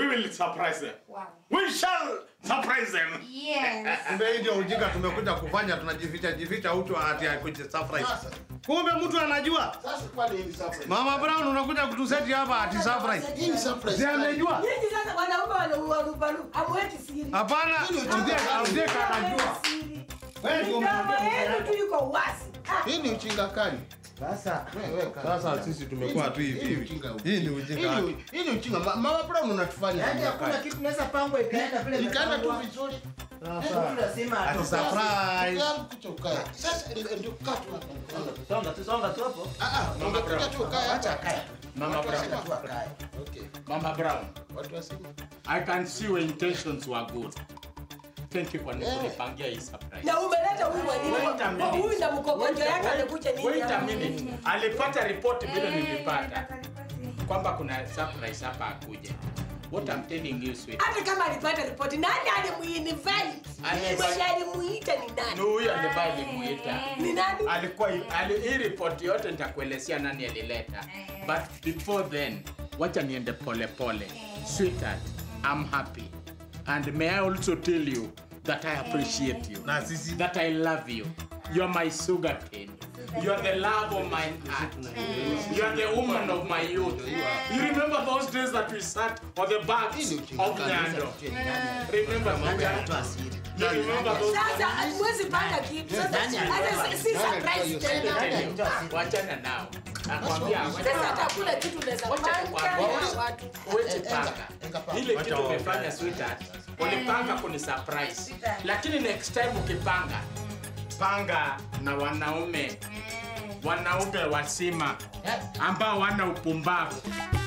will surprise them. Wow. We shall surprise them. Yes. Kumbe hii ndio ujinga tumekuja kufanya, tunajificha jificha utu ati akuja surprise. Kumbe mtu anajua. Sasa kwani hii surprise? Mama Brown unakuja kutuseti hapa ati surprise. Hii ni surprise. Si amejua? Nyinyi sasa wanaume wanarubaru, hamweki siri. Hapana, Ujeka Ujeka anajua. Wewe ndio Midomo yenu mnaambia. tu iko wazi. Ah, Hii ni ujinga kali. Sasa Wewe kali. sasa sisi tumekuwa tu hivi Hii ni hivi. ujinga huu. Hii ni ujinga. Hii ni- Hii ni ujinga. Ma- Mama Brown unatufanya. Yaani ujinga hakuna kali. kitu naweza pangwa ikaenda vile Ikaenda tu imepangwa. vizuri. Mtu lazima Ati atoke. surprise. Yangu kucha ukae. Sasa ndio ndio kaa tu hapa. Songa tu, songa tu hapo. Ah ah, ungekuja tu ukae Acha hapa. akae. Mama Watu Brown. wasema- Tu akae. Okay. Mama Brown. Watu wasema. I can see your intentions were good. Thank you for kunipangia hii surprise. Na umeleta huyu Wait a mwalimu. minute. Huyu na mkokojo yake amekuja nini? Wait a hapa? minute. Alipata ripoti vile nilipata Nilipata ripoti. kwamba kuna surprise hapa akuja. What I'm telling you sweet. Hata kama alipata ripoti, nani alimuinvite? Ali- Mwenye alimuita ni Ni nani? huyu ambaye alimuita. Ni nani? Alikuwa ali, hii ripoti yote nitakuelezea nani alileta. But before then, wacha niende pole pole. Sweetheart, I'm happy. And may I also tell you that I appreciate you. Na sisi that I love you. You're my sugar cane. You're the love of my heart. You're the woman of my youth. You remember those days that we sat on the banks of Nyando? Remember that? Toa siri. You remember those Sasa hatuwezi panga kitu. Sasa Nani alitoa? hata si- si Nani surprise alitoa hiyo tena. Nani alitoa siri? Wachana nao. Nakwambia, Sasa hata hakuna kitu unaweza Wacha panga nikwambie. na watu. Uwezi Enga, panga. enga panga. Ile Wacha kitu waongee. umefanya sweetheart. Ulipanga kuni surprise. Lakini next time ukipanga, panga na wanaume wanaume wasima ambao wana upumbavu